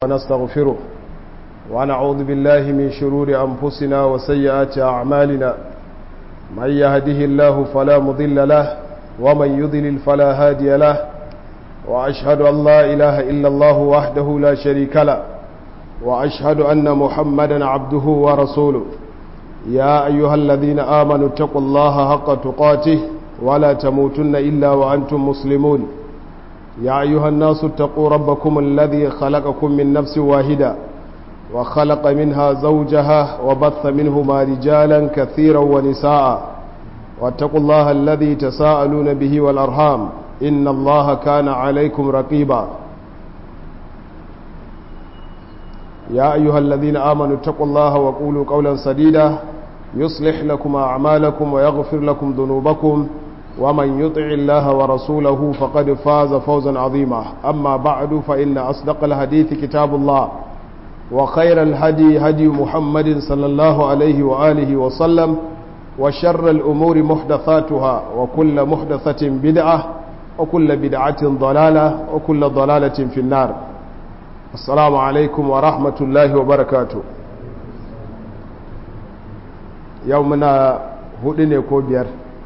ونستغفره ونعوذ بالله من شرور أنفسنا وسيئات أعمالنا من يهده الله فلا مضل له ومن يضلل فلا هادي له وأشهد أن لا إله إلا الله وحده لا شريك له وأشهد أن محمدا عبده ورسوله يا أيها الذين آمنوا اتقوا الله حق تقاته ولا تموتن إلا وأنتم مسلمون يا أيها الناس اتقوا ربكم الذي خلقكم من نفس واحدة وخلق منها زوجها وبث منهما رجالا كثيرا ونساء واتقوا الله الذي تساءلون به والأرحام إن الله كان عليكم رقيبا يا أيها الذين آمنوا اتقوا الله وقولوا قولا سديدا يصلح لكم أعمالكم ويغفر لكم ذنوبكم ومن يطع الله ورسوله فقد فاز فوزا عظيما أما بعد فإن أصدق الحديث كتاب الله وخير الهدي هدي محمد صلى الله عليه وآله وسلم وشر الأمور محدثاتها وكل محدثة بدعة وكل بدعة ضلالة وكل ضلالة في النار السلام عليكم ورحمة الله وبركاته يومنا هدني كوبير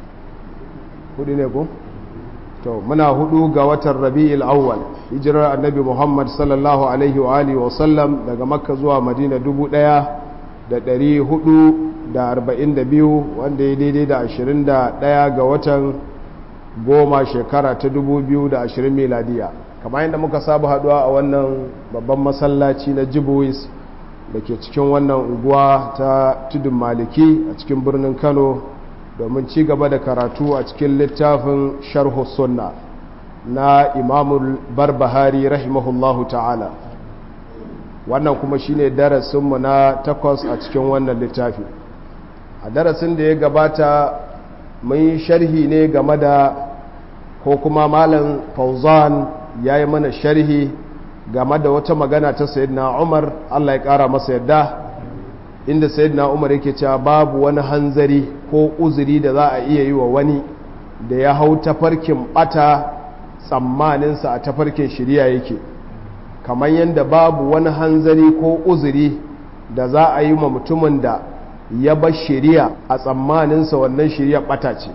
hudu ne ko to muna hudu ga watan rabi'il awwal hijirar annabi muhammad sallallahu alaihi wa alihi wa sallam daga makka zuwa madina dubu daya da dari hudu da arba'in da biyu wanda ya daidai da ashirin da daya ga watan goma shekara ta dubu biyu da ashirin miladiya kamar yadda muka saba haduwa a wannan babban masallaci na jibuwis da ke cikin wannan unguwa ta tudun maliki a cikin birnin kano domin ci gaba da karatu a cikin littafin sharhu sunna na imamul barbahari rahimahullahu ta'ala wannan kuma shine darasinmu na takwas a cikin wannan littafi a darasin da ya gabata mun yi sharhi ne game da ko kuma malam fauzan ya yi mana sharhi game da wata magana ta sayyidina umar allah ya kara masa yadda inda sayyidina umar yake cewa babu wani hanzari ko uzuri da za a iya yi wa wani da ya hau tafarkin bata tsammaninsa a tafarkin shirya yake kamar yadda babu wani hanzari ko uzuri da za a yi wa mutumin da ya bar shirya a tsammaninsa wannan shirya bata ce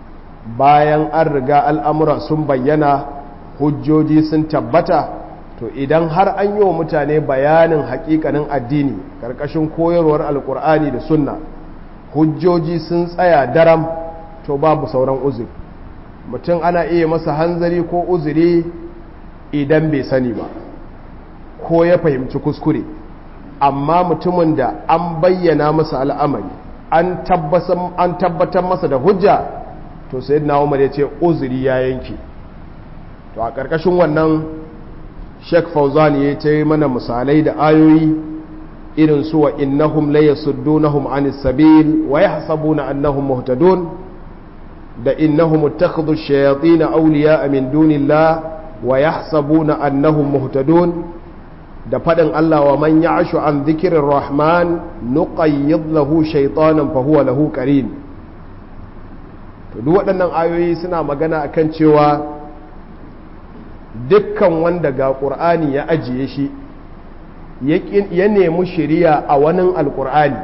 bayan an riga al'amura sun bayyana hujjoji sun tabbata to idan har an yi wa mutane bayanin hakikanin addini karkashin koyarwar alkur'ani da sunna hujjoji sun tsaya daram to babu sauran uzuri mutum ana iya masa hanzari ko uzuri idan bai sani ba ko ya fahimci kuskure amma mutumin da an bayyana masa al'amari an tabbatar masa da hujja to sai na umar ya ce uzuri ya yanke to a ƙarƙashin wannan Sheikh Fauzan ya ta yi mana misalai da ayoyi irin su wa innahum la yasuddunahum anis sabil wa yahsabuna annahum muhtadun da innahum ittakhadhu ash-shayatin awliya'a min dunillah wa yahsabuna annahum muhtadun da fadin Allah wa man ya'shu an dhikrir rahman nuqayyid lahu shaytanan fa huwa lahu qarin to duk waɗannan ayoyi suna magana akan cewa dukkan wanda ga ƙur'ani ya ajiye shi ya nemi shiriya a wani alƙur'ani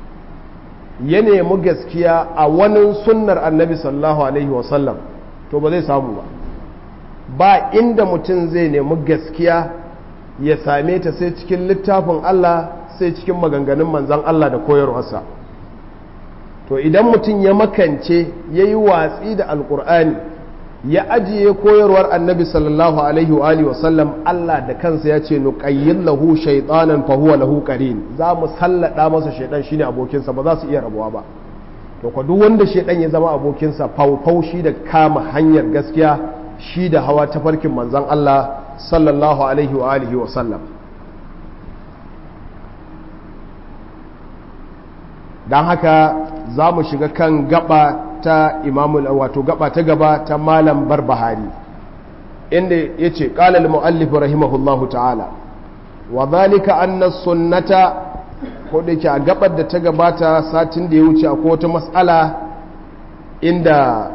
ya nemi gaskiya a wani sunnar annabi sallallahu alaihi wasallam to ba zai samu ba ba inda mutum zai nemi gaskiya ya same ta sai cikin littafin Allah sai cikin maganganun manzan Allah da koyarwarsa to idan mutum ya makance ya yi watsi da alƙur'ani ya ajiye koyarwar annabi sallallahu alaihi wa alihi wasallam Allah da kansa ya ce nuqayyil lahu shaytanan fa huwa lahu qarin za mu sallada masa shaydan shine abokinsa ba za su iya rabuwa ba to ko duk wanda shaydan ya zama abokinsa faufau shi da kama hanyar gaskiya shi da hawa ta farkin manzon Allah sallallahu alaihi wa alihi wasallam dan haka za mu shiga kan gaba ta imamul wato gaba ta gaba ta malam barbahari inda ya ce ƙalal mu'allif rahimahullahu ta'ala wa zalika anna sunnata ko da ke a gabar da ta gabata satin da ya wuce a wata matsala inda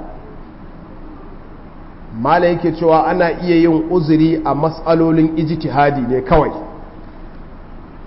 mala yake cewa ana iya yin uzuri a matsalolin ijtihadi ne kawai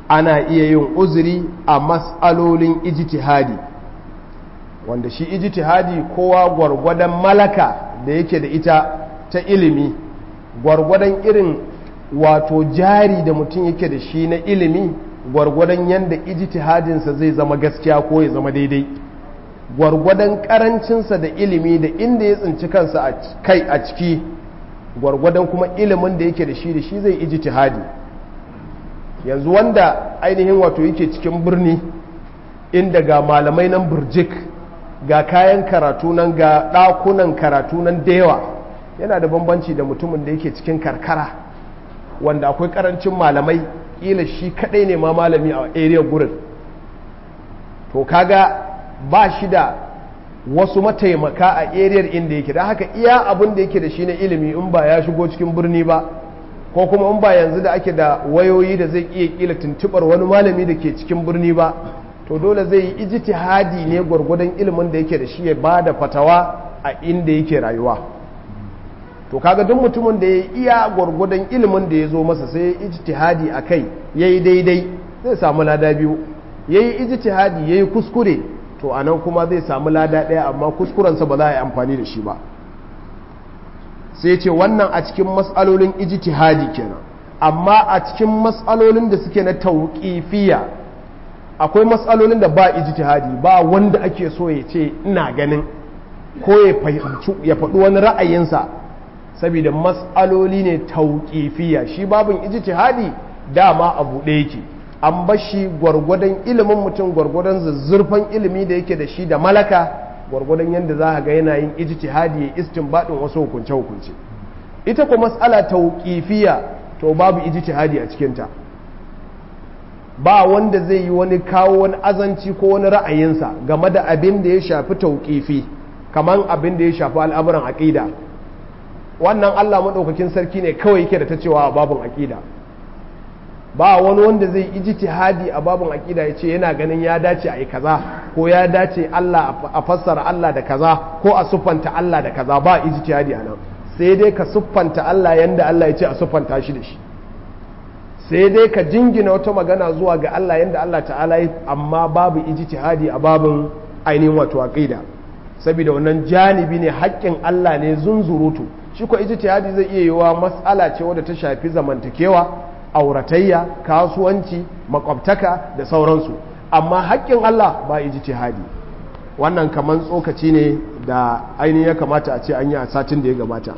ana iya yin uzuri a mas'alolin ijtihadi wanda shi ijtihadi kowa gwargwadon malaka da yake da ita ta ilimi gwargwadon irin wato jari da mutum yake da shi na ilimi gwargwadon yadda ijtihadinsa zai zama gaskiya ko ya zama daidai gwargwadon karancinsa da ilimi da inda ya tsinci kansa a kai a ciki gwargwadon kuma ilimin da yake da shi da shi zai ijtihadi yanzu wanda ainihin wato yake cikin birni inda ga malamai nan burjik ga kayan karatu nan ga ɗakunan karatu nan da yawa yana da bambanci da mutumin da yake cikin karkara wanda akwai karancin malamai kila shi kadai ne ma malami a area gurin to kaga ba shi da wasu mataimaka a area inda yake da haka iya abin da yake da shi na ilimi in ba ya shigo cikin birni ba ko kuma in ba yanzu da ake da wayoyi da zai iya kila tuntubar wani malami da ke cikin birni ba to dole zai yi ijtihadi ne gwargwadon ilimin da yake da shi ya ba da fatawa a inda yake rayuwa to kaga duk mutumin da ya iya gwargwadon ilimin da ya zo masa sai ya ijtihadi a kai ya yi daidai zai samu lada biyu ya yi ijtihadi ya yi kuskure to a nan kuma zai samu lada ɗaya amma kuskurensa ba za a yi amfani da shi ba sai ce wannan a cikin matsalolin ijtihadi kenan amma a cikin matsalolin da suke na tauƙifiya akwai matsalolin da ba ijtihadi ba wanda ake so ya ce ina ganin ko ya faɗi wani ra'ayinsa saboda matsaloli ne tauƙifiya shi babin ijtihadi dama a buɗe yake an bashi gwargwadon ilimin mutum gwargwadon zuzzurfan ilimi da yake da shi da malaka gwargwadon yadda za a ga yana yin ijtihadi ya istinbadin wasu hukunce hukunce ita ko matsala tauƙifiya to babu ijtihadi a cikinta ba wanda zai yi wani kawo wani azanci ko wani ra'ayinsa game da abin da ya shafi tauƙifi kamar abin da ya shafi al'amuran aƙida wannan Allah maɗaukakin sarki ne kawai yake da ta cewa a babin aƙida ba wani wanda zai ijtihadi a babin aƙida ya ce yana ganin ya dace a yi kaza ko ya dace Allah a fassara Allah da kaza ko a siffanta Allah da kaza ba ijtihadi a nan sai dai ka siffanta Allah yanda Allah ya ce a siffanta shi da shi sai dai ka jingina wata magana zuwa ga Allah yanda Allah ta'ala yi amma babu ijtihadi a babin ainihin wato aqida saboda wannan janibi ne haƙƙin Allah ne zunzurutu shi ko ijtihadi zai iya yiwa mas'ala ce wadda ta shafi zamantakewa auratayya kasuwanci makwabtaka da sauransu amma haƙƙin Allah ba ijtihadi wannan kaman tsokaci ne da ainihin ya kamata a ce an yi a satin da ya gabata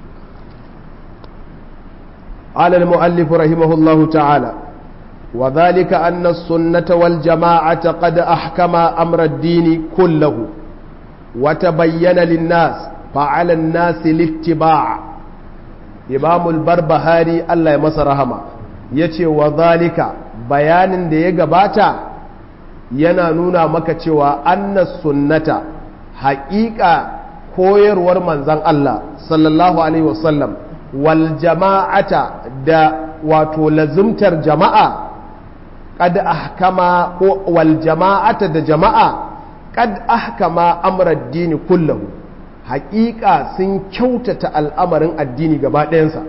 قال المؤلف رحمه الله تعالى وذلك أن السنة والجماعة قد أحكم أمر الدين كله وتبين للناس فعلى الناس الاتباع إمام البربهاري الله يمس رحمه yace wa zalika bayanin da ya gabata yana nuna maka cewa annas sunnata haƙiƙa koyarwar manzan Allah sallallahu alaihi wasallam wal jama'ata da wato lazumtar jama'a kad ahkama ko wal jama'ata da jama'a kad ahkama amrad dini kullahu haƙiƙa sun kyautata al'amarin addini gaba ɗayansa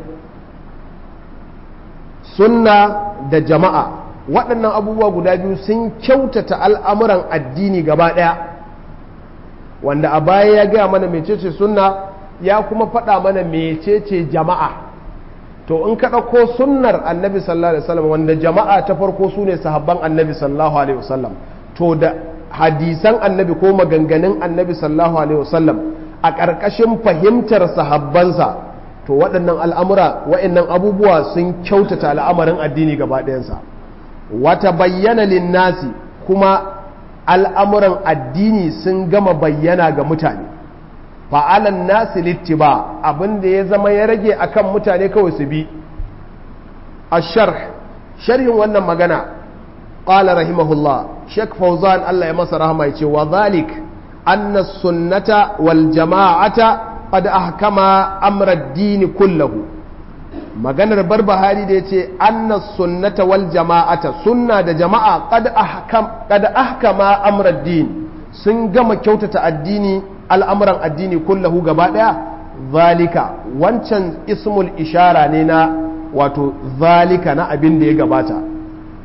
sunna da jama'a waɗannan abubuwa guda biyu sun kyautata al'amuran addini gaba ɗaya wanda a baya ya gaya mana mecece sunna ya kuma faɗa mana mecece jama'a to in ka ɗauko sunnar annabi sallallahu alaihi wasallam wanda jama'a ta farko su ne sahabban annabi sallallahu alaihi wasallam to da hadisan annabi ko maganganun annabi sallallahu alaihi wasallam a ƙarƙashin fahimtar sahabbansa to waɗannan al'amura waɗannan abubuwa sun kyautata al'amarin addini gaba ɗayansa wata bayyana linnasi kuma al'amuran addini sun gama bayyana ga mutane fa'alan nasi littiba abinda ya zama ya rage akan mutane kawai su bi a sharh sharhin wannan magana ƙala rahimahullah shek fauzan Allah ya masa rahama ya ce wa zalik anna sunnata wal jama'ata qad ahkama amra ad-din kullahu maganar barbahari da yace anna sunnata wal jama'ata sunna da jama'a qad ahkam qad ahkama amra ad-din sun gama kyautata addini al'amuran addini kullahu gaba daya zalika wancan ismul ishara ne na wato zalika na abin da ya gabata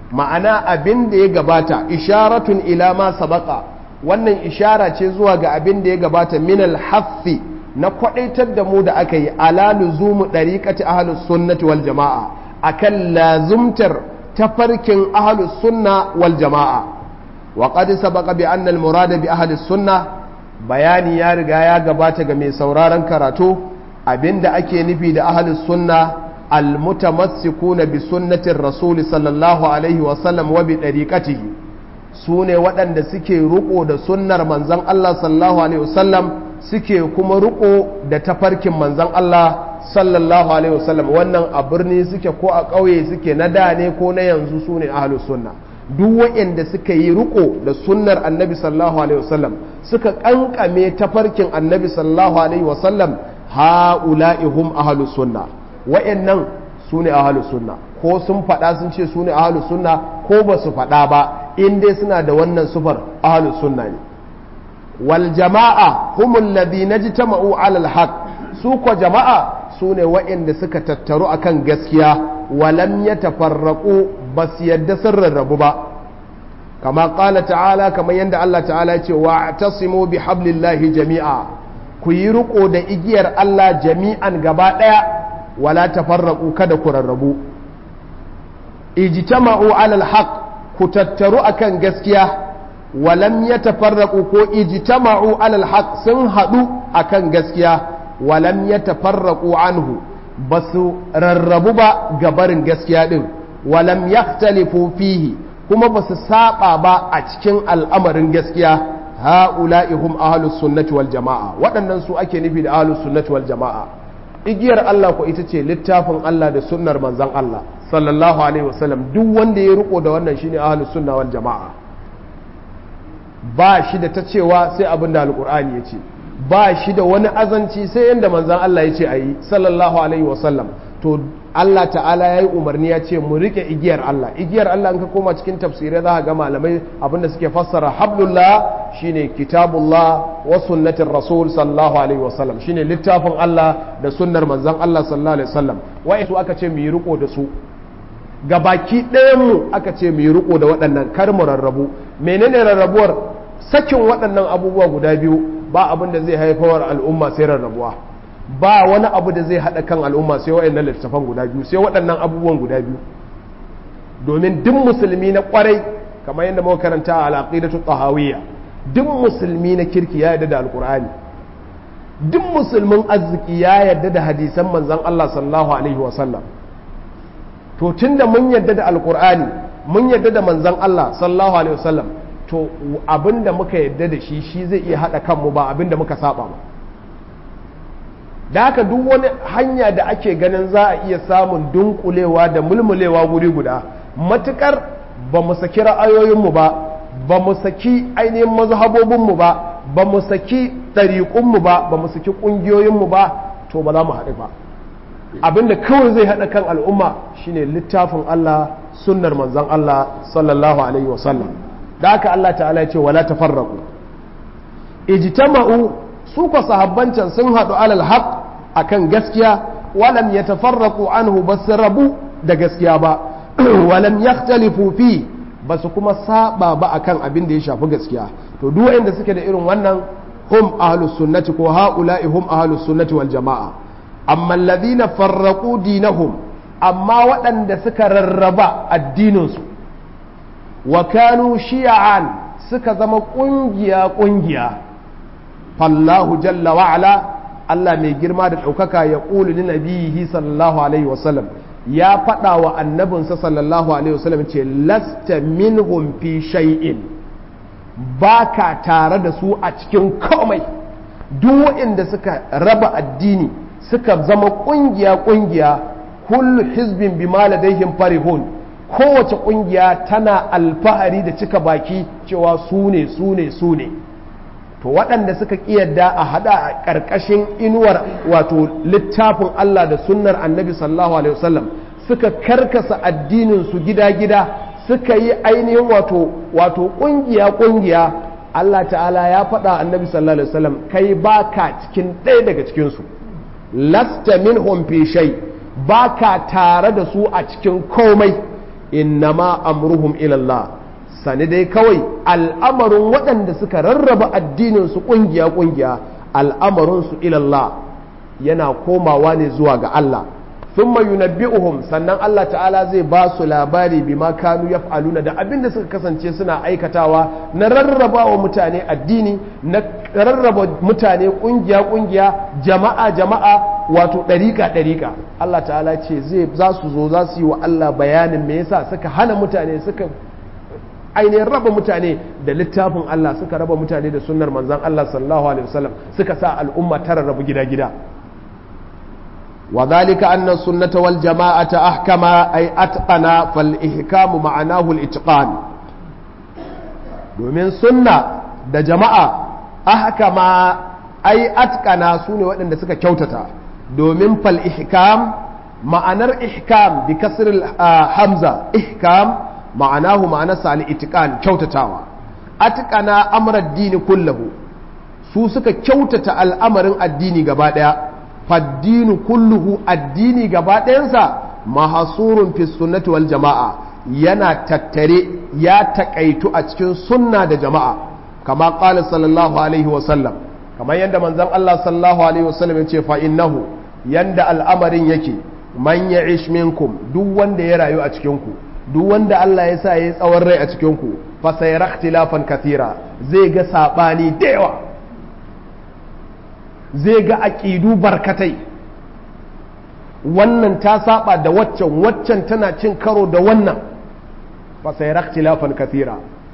ma'ana abin da ya gabata isharatun ila ma sabaka wannan ishara ce zuwa ga abin da ya gabata min al-haffi na kwadaitar da mu da aka yi ala luzumu dariqati ahlus sunnati wal jamaa akan lazumtar tafarkin ahlus sunna wal jamaa wa qad sabaqa bi anna al-murada bi ahlus sunna bayani ya riga ya gabata ga mai sauraron karatu abinda ake nufi da ahlus sunna almutamassikuna bi sunnatin rasul sallallahu alaihi wa sallam wa bi dariqatihi sune waɗanda suke riko da sunnar manzon Allah sallallahu alaihi wasallam suke kuma riko da tafarkin manzon Allah sallallahu alaihi wasallam wannan a birni suke ko a ƙauye suke na da ne ko na yanzu sune ahlus sunna duk waɗanda suka yi riko da sunnar annabi sallallahu alaihi wasallam suka kankame tafarkin annabi sallallahu alaihi wasallam ha'ula'i hum ahlus sunna wa'annan sune ahlus sunna ko sun faɗa sun ce sune ahlus sunna ko ba su faɗa ba in dai suna da wannan sufar ahlus sunna ne wal jama'a humul ladina jitama'u 'ala al-haq su ko jama'a sune wa'anda suka tattaru akan gaskiya walam yatafarraqu bas yadda sun rarrabu ba kama qala ta'ala kamar yadda Allah ta'ala ya ce wa'tasimu bihablillahi jami'a ku yi riko da igiyar Allah jami'an gaba daya wala tafarraqu kada ku rarrabu ijtama'u 'ala al-haq ku tattaru akan gaskiya walam yatafarraqu ko ijtama'u 'ala al-haq sun hadu akan gaskiya walam yatafarraqu anhu basu rarrabu ba gabarin gaskiya din walam yahtalifu fihi kuma basu saba ba a cikin al'amarin gaskiya ha'ula'i hum ahlus sunnati wal jama'a waɗannan su ake nufi da ahlus sunnati wal jama'a igiyar Allah ko ita ce littafin Allah da sunnar manzon Allah sallallahu alaihi wasallam duk wanda ya riko da wannan shine ahlus sunna wal jama'a ba shi da ta cewa sai abin da alqur'ani ya ce ba shi da wani azanci sai yanda manzon Allah ya ce ayi sallallahu alaihi wasallam to Allah ta'ala ya yi umarni ya ce mu rike igiyar Allah igiyar Allah in ka koma cikin tafsirai za ka ga malamai abinda suke fassara hablullah shine kitabullah wa sunnatin rasul sallallahu alaihi wasallam shine littafin Allah da sunnar manzon Allah sallallahu alaihi wasallam wai su aka ce mu yi riko da su gabaki ɗayan mu aka ce mu yi riko da waɗannan kar mu rarrabu menene rarrabuwar sakin waɗannan abubuwa guda biyu ba abin da zai haifar al'umma sai rarrabuwa ba wani abu da zai haɗa kan al'umma sai waɗannan littattafan guda biyu sai waɗannan abubuwan guda biyu domin duk musulmi na ƙwarai kamar yadda muka karanta a al'aqidatu tahawiyya duk musulmi na kirki ya yarda da alqur'ani duk musulmin arziki ya yarda da hadisan manzon Allah sallallahu alaihi wa sallam to tunda mun yarda da alqur'ani mun yarda da manzon Allah sallallahu alaihi wa sallam to abinda muka yarda da shi shi zai iya haɗa kanmu ba abinda muka saba ba da haka duk wani hanya da ake ganin za a iya samun dunkulewa da mulmulewa guri guda matukar ba mu saki ra'ayoyinmu ba ba mu saki ainihin mazhabobinmu ba ba mu saki ɗariƙunmu ba ba mu saki ƙungiyoyinmu ba to ba za mu haɗu ba abinda kawai zai haɗa kan al'umma shine littafin Allah sunnar manzon Allah sallallahu alaihi wasallam da haka Allah ta'ala ya ce wala tafarraqu ijtama'u su ko sahabbancan sun haɗu alal haq akan gaskiya walam yatafarraqu anhu bas rabu da gaskiya ba walam yakhtalifu fi basu kuma saba ba akan abin da ya shafi gaskiya to duk wanda suke da irin wannan hum ahlus sunnati ko haula'i hum ahlus sunnati wal jama'a amma alladhina farraqu dinahum amma waɗanda suka rarraba addininsu wa kanu shi'an suka zama ƙungiya ƙungiya fallahu jalla wa'ala Allah mai girma da ɗaukaka ya ƙuli ni nabihi sallallahu alaihi wasallam ya faɗa wa annabinsa sallallahu alaihi wasallam ce lasta minhum fi shay'in ba ka tare da su a cikin komai duk waɗanda suka raba addini suka zama ƙungiya ƙungiya kullu hizbin bima ladaihim farihun kowace ƙungiya tana alfahari da cika baki cewa su ne su ne su ne to waɗanda suka ƙiyarda a haɗa a ƙarƙashin inuwar wato littafin Allah da sunnar annabi sallallahu alaihi wasallam suka karkasa addinin su gida-gida suka yi ainihin wato wato ƙungiya ƙungiya Allah ta'ala ya faɗa annabi sallallahu alaihi wasallam kai baka cikin ɗaya daga cikin su lasta minhum fi shay baka tare da su a cikin komai innama amruhum ila Allah sani dai kawai al'amarin waɗanda suka rarraba addinin su kungiya kungiya al'amarin su ila Allah yana komawa ne zuwa ga Allah thumma yunabbi'uhum sannan Allah ta'ala zai ba su labari bima kanu yaf'aluna da abin da suka kasance suna aikatawa na rarraba wa mutane addini na rarraba mutane kungiya kungiya jama'a jama'a wato ɗariƙa ɗariƙa Allah ta'ala ce zai za su zo za su yi wa Allah bayanin me yasa suka hana mutane suka ainihin raba mutane da littafin Allah suka raba mutane da sunnar manzon Allah sallallahu alaihi wasallam suka sa al'umma ta rarrabu gida gida وذلك أن السنة والجماعة أحكم أي أتقن فالإحكام معناه الإتقان domin sunna da jama'a ahkama ai atkana su ne waɗanda suka kyautata domin fal ihkam ma'anar ihkam bi kasr hamza ihkam ma'anahu ma'anarsa al itqan kyautatawa atkana amra dini kullahu su suka kyautata al'amarin addini gaba ɗaya faddinu kulluhu addini gaba ɗayansa mahasurun fi sunnati wal jama'a yana tattare ya takaitu a cikin sunna da jama'a kama qala sallallahu alaihi wa sallam kamar yadda manzon Allah sallallahu alaihi wa sallam yace fa innahu yanda al'amarin yake man ya'ish minkum duk wanda ya rayu a cikin ku duk wanda Allah ya sa yayi tsawon rai a cikin ku fa sayara ikhtilafan kathira zai ga sabani da yawa zai ga aƙidu barkatai wannan ta saba da waccan waccan tana cin karo da wannan fasairar tilafan kafira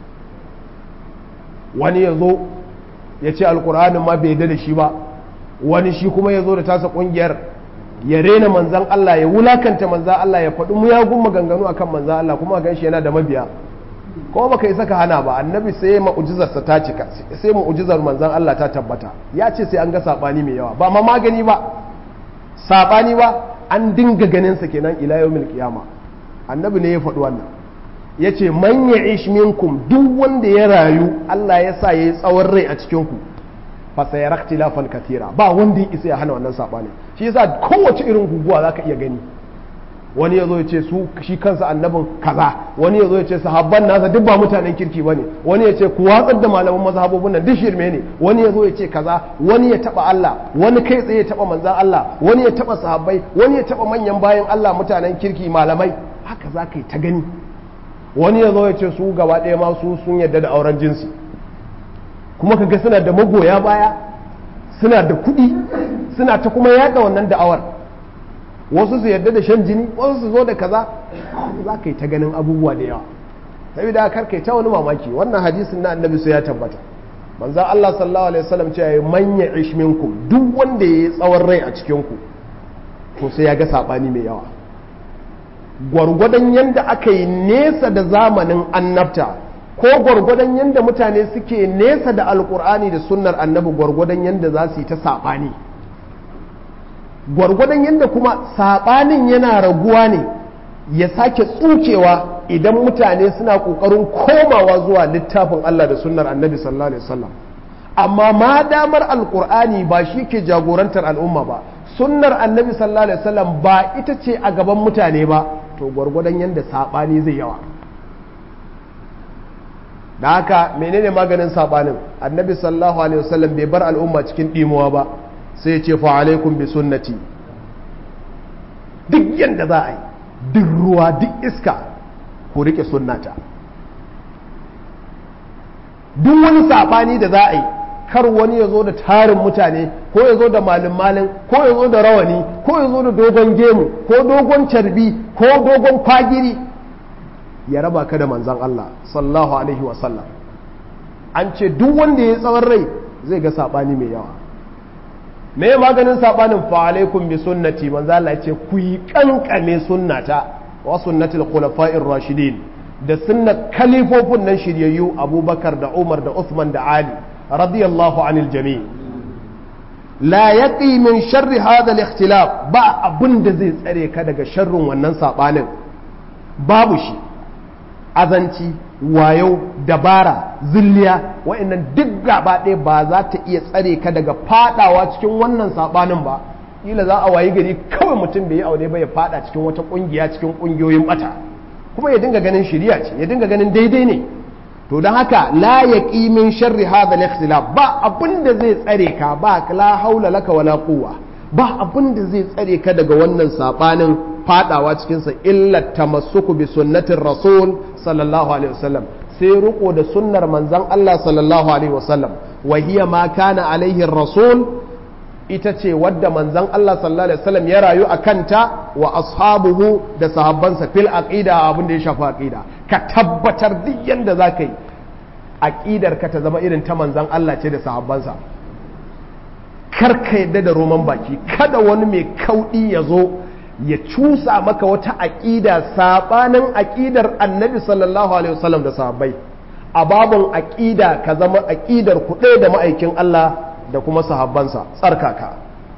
wani ya zo ya ce alkur'anin ma bai da shi ba wani shi kuma ya zo da tasa ƙungiyar ya rena manzan Allah ya wulakanta manzan Allah ya faɗi muyagun maganganu akan manzan Allah kuma gan shi yana da mabiya ko baka isa ka hana ba annabi sai mu'jizarsa ta cika sai mu'jizar manzon Allah ta tabbata ya ce sai an ga sabani mai yawa ba ma magani ba sabani ba an dinga ganin sa kenan ila yawmil qiyama annabi ne ya faɗi wannan yace man ya'ish minkum duk wanda ya rayu Allah ya sa yayi tsawon rai a cikin ku fa sayara ikhtilafan kathira ba wanda ya isa ya hana wannan sabani shi yasa kowace irin guguwa zaka iya gani wani ya zo ya ce su shi kansa annabin kaza wani ya zo ya ce sahabban nasa duk ba mutanen kirki ba ne wani ya ce ku watsar da malaman mazhabobin nan duk shirme ne wani ya zo ya ce kaza wani ya taba Allah wani kai tsaye ya taba manzan Allah wani ya taba sahabbai wani ya taba manyan bayan Allah mutanen kirki malamai haka za ka yi ta gani wani ya zo ya ce su gaba ɗaya ma su sun yarda da auren jinsi kuma kaga suna da magoya baya suna da kuɗi suna ta kuma yaɗa wannan da'awar wasu su yarda da shan jini wasu su zo da kaza za ka yi ta ganin abubuwa da yawa saboda kar kai ta wani mamaki wannan hadisin na annabi sai ya tabbata manzo Allah sallallahu alaihi wasallam cewa ya manya ish minkum duk wanda yayi tsawon rai a cikin ku to sai ya ga sabani mai yawa gwargwadon yanda aka yi nesa da zamanin annabta ko gwargwadon yanda mutane suke nesa da alkur'ani da sunnar annabi gwargwadon yanda za su yi ta sabani gwargwadon yadda kuma saɓanin yana raguwa ne ya sake tsukewa idan mutane suna ƙoƙarin komawa zuwa littafin Allah da sunnar annabi sallallahu alaihi wasallam amma ma damar alƙur'ani ba shi ke jagorantar al'umma ba sunnar annabi sallallahu alaihi wasallam ba ita ce a gaban mutane ba to gwargwadon yadda saɓani zai yawa da haka menene maganin saɓanin annabi sallallahu alaihi wasallam bai bar al'umma cikin ɗimuwa ba sai ce fa alaikum bi sunnati duk yadda za a yi duk ruwa duk iska ku rike sunnata duk wani sabani da za a yi kar wani ya zo da tarin mutane ko ya zo da malin malin ko ya zo da rawani ko ya zo da dogon gemu ko dogon carbi ko dogon kwagiri ya raba ka da manzan Allah sallallahu alaihi wasallam an ce duk wanda ya tsawon rai zai ga sabani mai yawa me maganin sabanin fa alaikum bi sunnati manzo Allah ce ku yi kankame sunnata wa sunnatul khulafa'ir rashidin da sunnat kalifofin nan shiryayyu Abubakar da Umar da Uthman da Ali radiyallahu anil jami' la yaqi min sharri hadha al-ikhtilaf ba abin da zai tsare ka daga sharrin wannan sabanin babu shi azanci wayo dabara zilliya wa'annan duk gaba ɗaya ba za ta iya tsare ka daga fadawa cikin wannan sabanin ba kila za a wayi gari kawai mutum bai yi aure ba ya fada cikin wata kungiya cikin kungiyoyin bata kuma ya dinga ganin shiriya ce ya dinga ganin daidai ne to don haka la yaqi min sharri hadha al-ikhtilaf ba abin da zai tsare ka ba la haula laka wala quwwa ba abin da zai tsare ka daga wannan sabanin fadawa cikin sa illa tamassuku bi sunnatir rasul sallallahu alaihi wasallam sai riko da sunnar manzon Allah sallallahu alaihi wasallam wa hiya ma kana alaihi rasul ita ce wadda manzon Allah sallallahu alaihi wasallam ya rayu a kanta wa ashabuhu da sahabbansa fil aqida abin da ya shafi aqida ka tabbatar duk yanda zaka yi aqidar ka ta zama irin ta manzon Allah ce da sahabbansa kar ka yadda da roman baki kada wani mai kaudi ya zo ya cusa maka wata aqida sabanin aqidar annabi sallallahu alaihi wasallam da sahabbai a babun aqida ka zama aqidar ku da ma'aikin Allah da kuma sahabbansa tsarkaka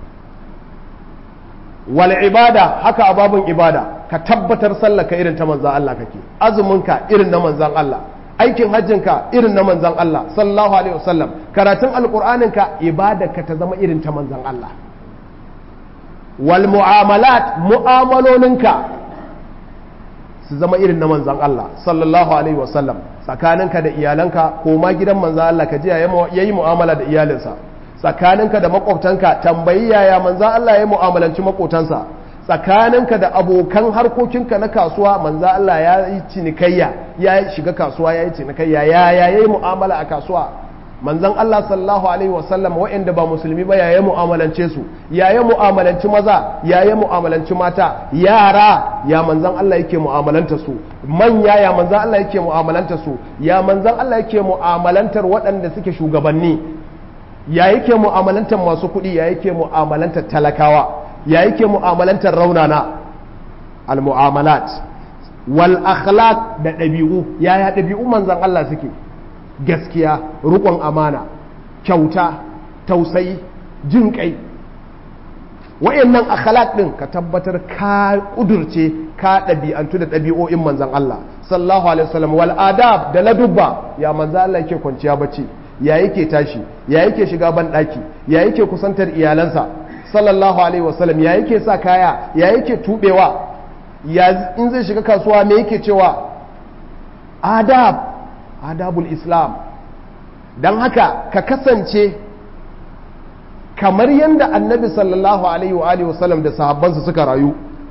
wal ibada haka a babun ibada ka tabbatar sallaka irin ta manzan Allah kake azuminka irin na manzan Allah aikin hajjinka irin na manzan Allah sallallahu alaihi wasallam karatun alqur'aninka ibadarka ta zama irin ta manzan Allah wal mu'amalat mu'amalolinka su zama irin na manzan Allah sallallahu alaihi wasallam tsakaninka da iyalanka ko ma gidan manzan Allah ka je yayi mu'amala da iyalinsa tsakaninka da makwabtanka tambayi yaya manzan Allah ya mu'amalanci makotansa tsakaninka da abokan harkokinka na kasuwa manzan Allah ya yi cinikayya ya shiga kasuwa ya yi cinikayya ya ya yi mu'amala a kasuwa manzan Allah sallallahu alaihi wasallam waɗanda ba musulmi ba ya yi mu'amalance su ya yi mu'amalanci maza ya yi mu'amalanci mata yara ya manzan Allah yake mu'amalanta su manya ya manzan Allah yake mu'amalanta su ya manzan Allah yake mu'amalantar waɗanda suke shugabanni ya yake mu'amalantar masu kuɗi ya yake mu'amalantar talakawa ya yake mu'amalantar raunana al-mu'amalat wal akhlaq da ɗabi'u yaya ɗabi'u manzan Allah suke gaskiya riƙon amana kyauta tausayi jin kai wayannan akhlaq din ka tabbatar ka kudurce ka ɗabi'antu da ɗabi'o'in manzan Allah sallallahu alaihi wasallam wal adab da ladubba ya manzan Allah yake kwanciya bacci ya yake tashi ya yake shiga ban ɗaki ya yake kusantar iyalansa sallallahu alaihi wasallam ya yake sa kaya ya yake tubewa ya in zai shiga kasuwa me yake cewa adab adabul islam don haka ka kasance kamar yadda annabi sallallahu alaihi wa alihi wasallam da sahabbansa suka rayu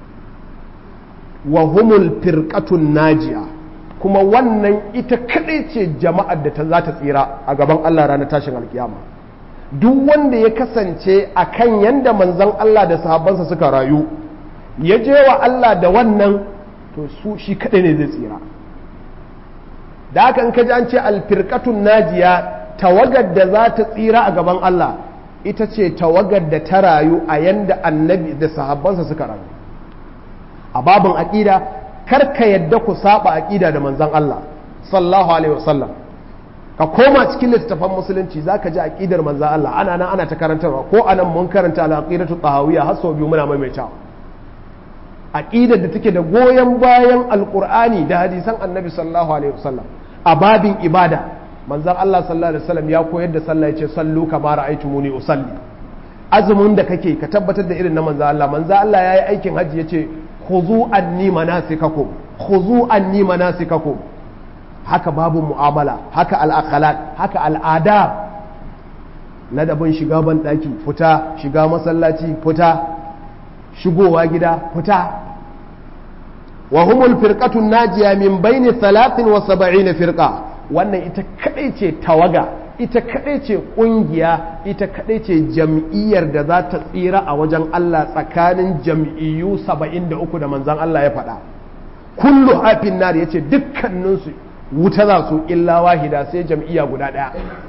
wa humul firqatun najiya kuma wannan ita kadai ce jama'ar da ta za ta tsira a gaban Allah ranar tashin alkiyama duk wanda ya kasance a kan yadda manzan Allah da sahabbansa suka rayu ya je wa Allah da wannan to su shi kadai ne zai tsira da haka in ka ji an ce alfirkatun najiya tawagar da za ta tsira a gaban Allah ita ce tawagar da ta rayu a yanda annabi da sahabbansa suka rayu a babin aƙida kar ka yadda ku saba aƙida da manzan Allah sallallahu alaihi wasallam ka koma cikin littattafan musulunci za ka ji aƙidar manzan Allah ana nan ana ta karantarwa ko anan mun karanta al-aqidatu tahawiyya har sau biyu muna maimaitawa aqidar da take da goyon bayan alqur'ani da hadisan annabi sallallahu alaihi wasallam a babin ibada manzon Allah sallallahu alaihi wasallam ya koyar da sallah yace sallu kama ra'aytumuni usalli azumin da kake ka tabbatar da irin na manzon Allah manzon Allah yayi aikin hajji yace khuzu anni manasikakum khuzu anni manasikakum haka babu mu'amala haka al-akhlaq haka al-adab ladabin shiga ban daki fita shiga masallaci fita shigowa gida fita wa humul firqatun najiya min baini 73 firqa wannan ita kadai ce tawaga ita kadai ce kungiya ita kadai ce jam'iyyar da za ta tsira a wajen Allah tsakanin jam'iyyu 73 da manzon Allah ya faɗa kullu hafin nar yace dukkaninsu wuta za su illa wahida sai jam'iyya guda ɗaya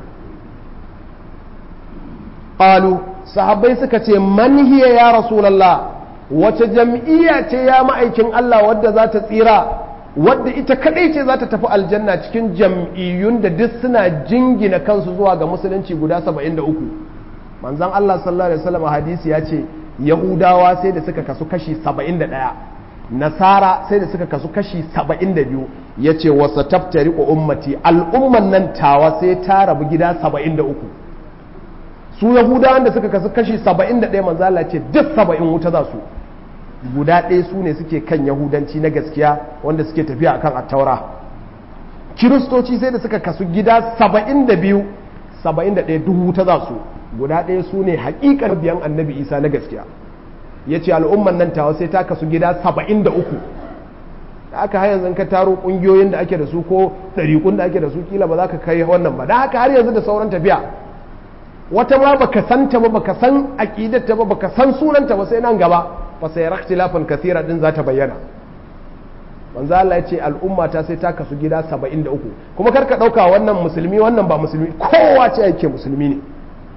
qalu sahabbai suka ce man hiya ya rasulullah wace jam'iyya ce ya ma'aikin Allah wadda za ta tsira wadda ita kadai ce za ta tafi aljanna cikin jam'iyyun da duk suna jingina kansu zuwa ga musulunci guda 73 manzon Allah sallallahu alaihi wasallam hadisi ya ce yahudawa sai da suka kasu kashi 71 nasara sai da suka kasu kashi 72 ya ce wasa taftari ummati al'umman nan tawa sai ta rabu gida 73 su yahudawan da suka kasu kashi 71 manzo Allah ce duk 70 wuta za su guda ɗaya su ne suke kan yahudanci na gaskiya wanda suke tafiya akan attaura kiristoci sai da suka kasu gida saba'in da biyu saba'in da ɗaya duhu ta za su guda ɗaya su ne haƙiƙar biyan annabi isa na gaskiya ya ce al'umman nan tawa sai ta kasu gida saba'in da uku da aka har yanzu ka taro ƙungiyoyin da ake da su ko ɗariƙun da ake da su kila ba za ka kai wannan ba da haka har yanzu da sauran tafiya wata ma baka san ta ba baka san aqidarta ba baka san sunanta ba sai nan gaba fa sai ikhtilafan kathira din za ta bayyana manzo Allah ya ce al'umma ta sai ta kasu gida 73 kuma karka dauka wannan musulmi wannan ba musulmi kowa ce yake musulmi ne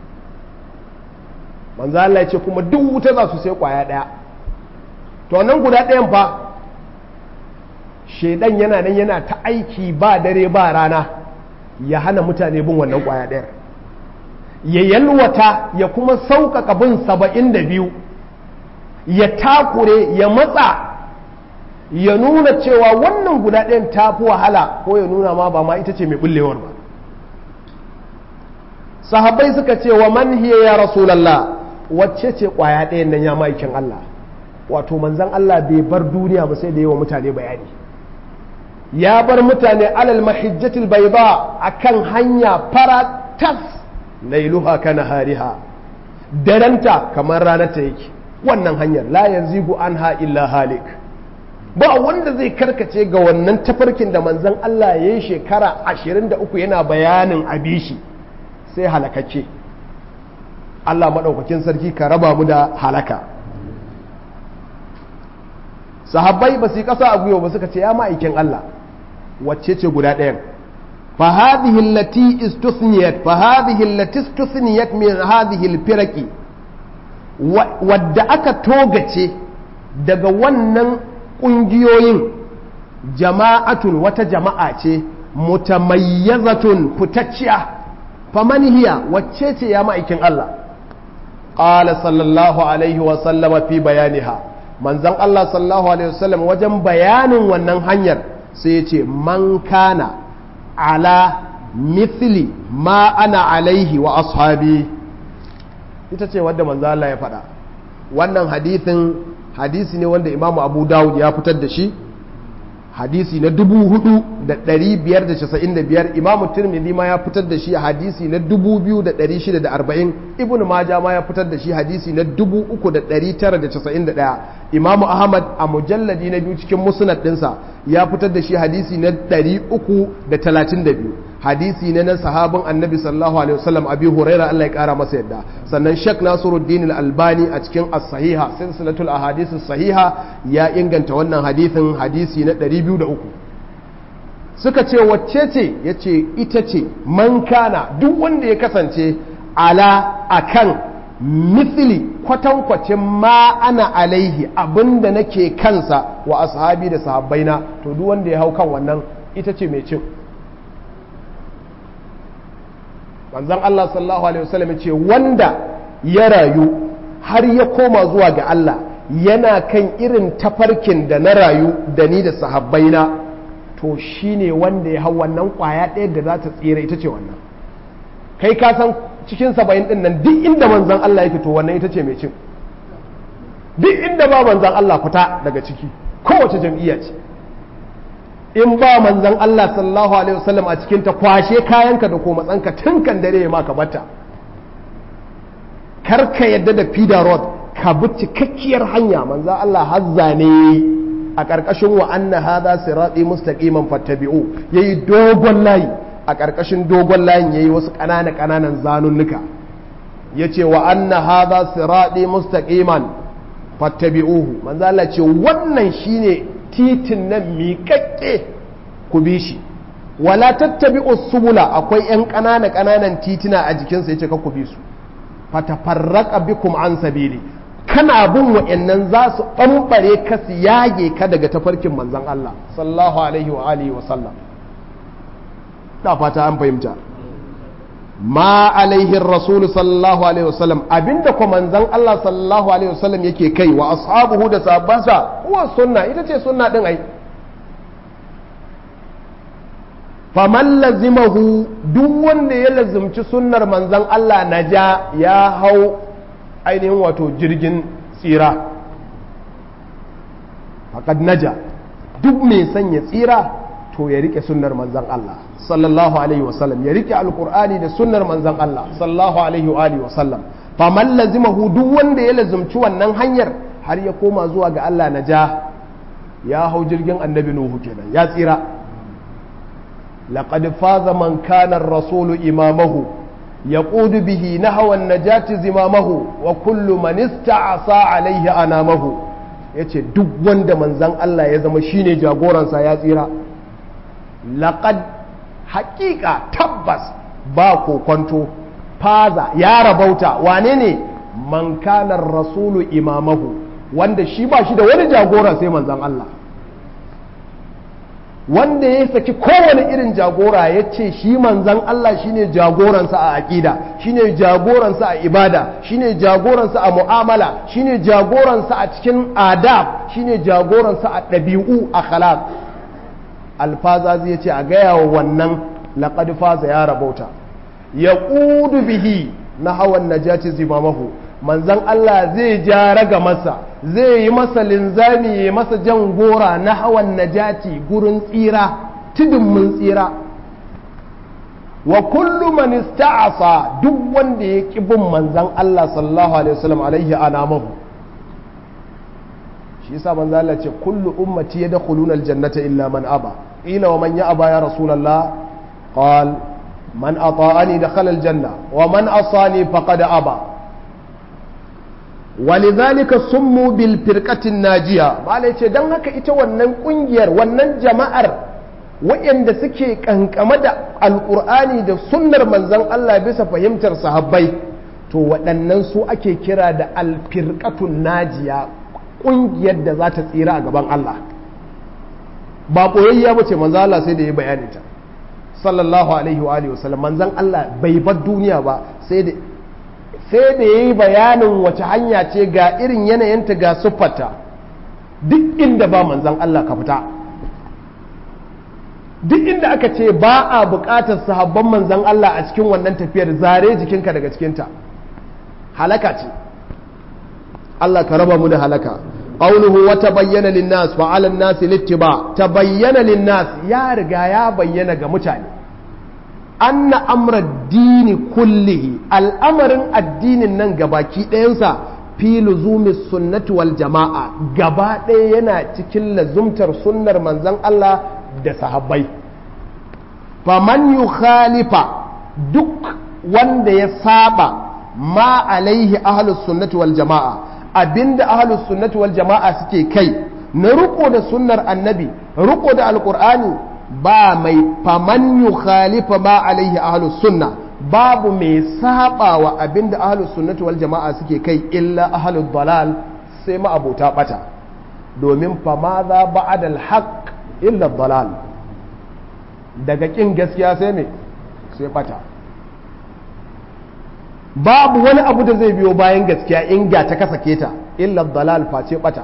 manzo Allah ya ce kuma duk wuta za su sai kwaya daya to nan guda ɗayan fa shedan yana nan yana ta aiki ba dare ba rana ya hana mutane bin wannan kwaya ɗayar ya yalwata ya kuma sauƙaƙa bin saba'in da biyu ya takure ya matsa ya nuna cewa wannan guda ɗayan ta fi wahala ko ya nuna ma ba ma ita ce mai bullewar ba sahabbai suka ce wa man hiya ya rasulallah wacce ce ƙwaya ɗayan nan ya ma'aikin Allah wato manzan Allah bai bar duniya ba sai da yawa mutane bayani ya bar mutane alal mahijjatil bayda akan hanya fara tas lailuha kana hariha daranta kamar ranarta yake wannan hanyar la yanzigu anha illa halik ba wanda zai karkace ga wannan tafarkin da manzon Allah ya yi shekara 23 yana bayanin abishi sai halakacce Allah maɗaukakin sarki ka raba mu da halaka sahabbai ba su yi ƙasa a gwiwa ba suka ce ya ma'aikin Allah wacce ce guda ɗayan فهذه التي استثنيت فهذه التي استثنيت من هذه الفرق wadda aka togace daga wannan ƙungiyoyin jama'atun wata jama'a ce mutamayyazatun fitacciya faman hiya wacce ce ya ma'aikin Allah qala sallallahu alaihi wa sallama fi bayaniha manzon Allah sallallahu alaihi wa sallam wajen bayanin wannan hanyar sai ya ce man kana ala mithli ma ana alaihi wa ashabi ita ce wadda manzo Allah ya faɗa wannan hadithin hadisi ne wanda imamu abu dawud ya fitar da shi hadisi na 4595 imamu tirmidhi ma ya fitar da shi hadisi na 2640 ibnu maja ma ya fitar da shi hadisi na 3991 imamu ahmad a mujalladi na biyu cikin musnad dinsa ya fitar da shi hadisi na 332 hadisi ne na sahabin annabi sallallahu alaihi wasallam abi huraira Allah ya kara masa yadda sannan shek nasiruddin al-albani a cikin as-sahiha silsilatul ahadith as-sahiha ya inganta wannan hadisin hadisi na 203 suka ce wacce ce yace ita ce man kana duk wanda ya kasance ala akan mithli kwatankwacin ma ana alaihi abinda nake kansa wa ashabi da sahabbaina to duk wanda ya hau kan wannan ita ce mai cin manzon Allah sallallahu alaihi wasallam ce wanda ya rayu har ya koma zuwa ga Allah yana kan irin tafarkin da na rayu da ni da sahabbaina to shine wanda ya hau wannan kwaya ɗaya da za ta tsira ita ce wannan kai ka san cikin saba'in ɗin nan duk inda manzon Allah ya fito wannan ita ce mai cin duk inda ba manzon Allah fita daga ciki kowace jam'iyya ce in ba manzan Allah sallallahu alaihi wasallam a cikin ta kwashe kayanka da ko matsanka tun kan dare ma ka bata kar ka yadda da fida road ka bi cikakkiyar hanya manzan Allah hazza ne a ƙarƙashin wa anna hadha sirati mustaqiman fattabi'u yayi dogon layi a ƙarƙashin dogon layin yayi wasu ƙanana ƙananan zanunnuka yace wa anna hadha sirati mustaqiman fattabi'uhu manzan Allah ce wannan shine titin nan miƙaƙƙe ku bi shi wala tattabi subula akwai 'yan ƙanana ƙananan titina a jikinsa yace ka ku bi su fatafarraqa bikum an sabili kana bin wa'annan za su ɓamɓare ka su yage ka daga tafarkin manzon Allah sallallahu alaihi wa alihi wa sallam da fata an fahimta ma alaihi rasulu sallallahu alaihi wasallam abinda ko manzon Allah sallallahu alaihi wasallam yake kai wa ashabuhu da sahabbansa huwa sunna ita ce sunna din ai faman lazimahu duk wanda ya lazimci sunnar manzon Allah naja ya hau ainihin wato jirgin tsira faqad naja duk mai son ya tsira to ya rike sunnar manzon Allah sallallahu alaihi wasallam ya rike alqur'ani da sunnar manzon Allah sallallahu alaihi wa alihi wasallam faman lazimahu duk wanda ya lazumci wannan hanyar har ya koma zuwa ga Allah naja ya hau jirgin annabi nuhu kenan ya tsira laqad faza man kana ar-rasulu imamahu yaqudu bihi nahwa an-najati zimamahu wa kullu man ista'asa alaihi anamahu yace duk wanda manzon Allah ya zama shine jagoransa ya tsira laqad haqiqa tabbas ba kokonto faza ya rabauta wane ne man kana ar-rasulu imamahu wanda shi ba shi da wani jagora sai manzan Allah wanda ya saki kowane irin jagora ya ce shi manzan Allah shine jagoransa a aƙida shine jagoransa a ibada shine jagoransa a mu'amala shine jagoransa a cikin adab shine jagoransa a ɗabi'u a khalaq alfaza zai ce a gaya wa wannan laƙad faza ya rabauta ya ƙudu bihi na hawan najati zimamahu manzan Allah zai ja raga masa zai yi masa linzami ya masa jan gora na hawan najati gurin tsira tudun mun tsira wa kullu man ista'asa duk wanda ya ki bin manzan Allah sallallahu alaihi wasallam alaihi anamahu shi yasa manzan Allah ce kullu ummati yadkhuluna aljannata illa man aba ila wa man ya aba ya rasulullah qal man ata'ani dakhala aljanna wa man asani faqad aba walidhalika summu bil firqatin najiya malai ce dan haka ita wannan kungiyar wannan jama'ar waɗanda suke kankama da alkur'ani da sunnar manzon Allah bisa fahimtar sahabbai to waɗannan su ake kira da alfirqatun najiya kungiyar da za ta tsira a gaban Allah ba boyayya bace manzon Allah sai da ya bayani ta sallallahu alaihi wa alihi wasallam manzon Allah bai bar duniya ba sai da sai da ya yi bayanin wace hanya ce ga irin yanayinta ga siffarta duk inda ba manzan Allah ka fita duk inda aka ce ba a buƙatar sahabban manzan Allah a cikin wannan tafiyar zare jikinka daga cikinta halaka ce Allah ka raba mu da halaka qawluhu wa tabayyana lin-nas wa 'ala an-nasi littiba tabayyana lin-nas ya riga ya bayyana ga mutane anna amra dini kullihi al'amarin addinin nan gabaki ɗayansa fi luzumi sunnati wal jama'a gaba ɗaya yana cikin lazumtar sunnar manzon Allah da sahabbai faman yu khalifa duk wanda ya saba ma alaihi ahlus sunnati wal jama'a abinda ahlus sunnati wal jama'a suke kai na riko da sunnar annabi riko da alqur'ani ba mai faman yu khalifa ma alaihi ahlus sunna babu mai saba wa abinda ahlus sunnati wal jama'a suke kai illa ahlud dalal sai ma abota bata domin fama za ba'da al haqq illa dalal daga kin gaskiya sai me sai bata babu wani abu da zai biyo bayan gaskiya in ga ta kasake ta illa dalal face bata